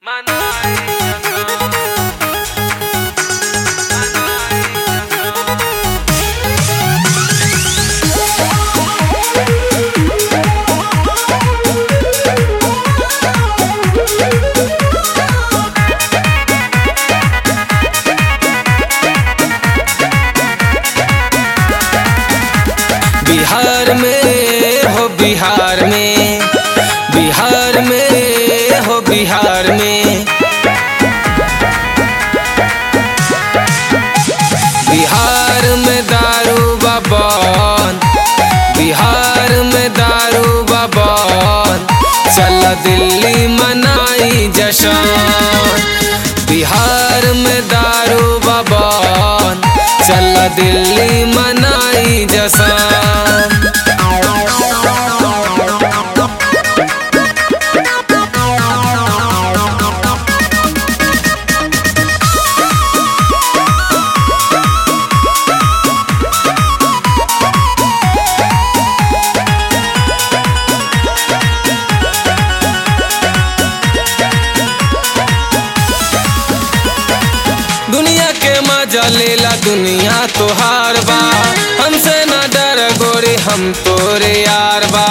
बिहार में हो बिहार में बिहार में हो बिहार में बिहार में दारू बबन बिहार में दारू बबन चल दिल्ली मनाई जशन बिहार में दारू बबन चल दिल्ली मनाई जशन दुनिया के मजा लेला दुनिया तोहार बा हमसे न डर गोरी हम तोरे यार बा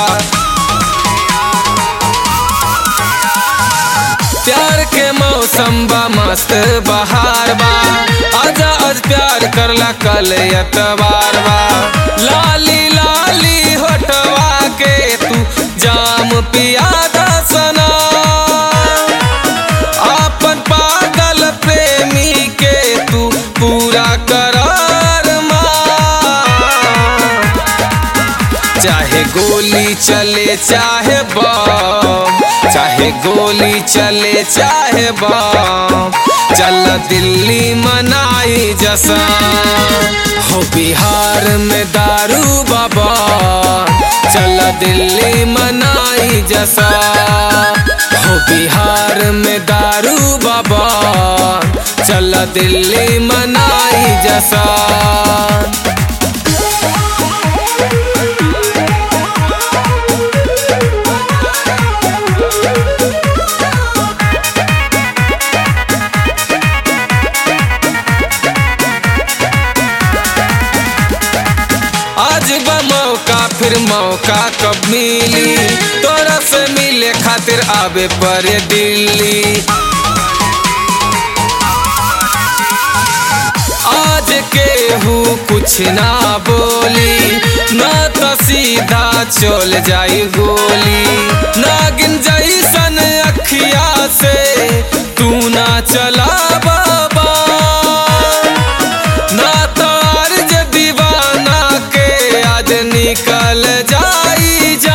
प्यार के मौसम बा मस्त बहार बा आजा आज प्यार करला कल एतवार बा लाली लाली होटवा के तू जाम पियादा सना आपन पागल प्रेमी के तू पूरा करार मान चाहे गोली चले चाहे बम चाहे गोली चले चाहे बम चल दिल्ली मनाई जसा हो बिहार में दारू बाबा चल दिल्ली मनाई जसा हो बिहार में दारू बाबा चल दिल्ली मनाई जसा आज बा मौका फिर मौका कब मिली तोरा से मिले खातिर आवे परे दिल्ली आज केहू कुछ ना बोली ना तो सीधा चल जाई गोली नागिन जैसन अखिया से तू ना चला बाबा ना तो अर्ज दीवाना के आज निकल जाई जा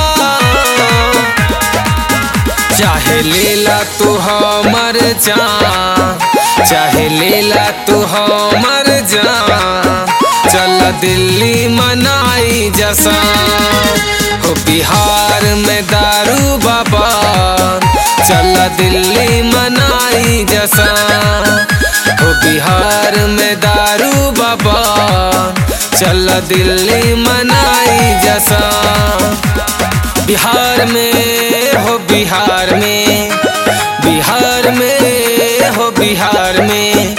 चाहे लेला तू हमर जान चाहे लेला तू हमर जान चल दिल्ली मनाई जसा हो बिहार में दारू बाबा चल दिल्ली मनाई जसा हो बिहार में दारू बाबा चल दिल्ली मनाई जसा बिहार में हो बिहार में बिहार में हो बिहार में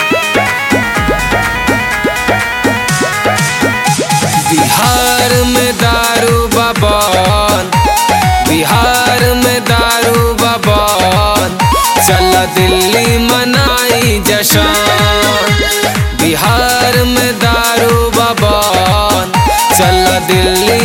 बिहार में दारू बबन बिहार में दारू बबन चल दिल्ली मनाई जशन बिहार में दारू बबन चल दिल्ली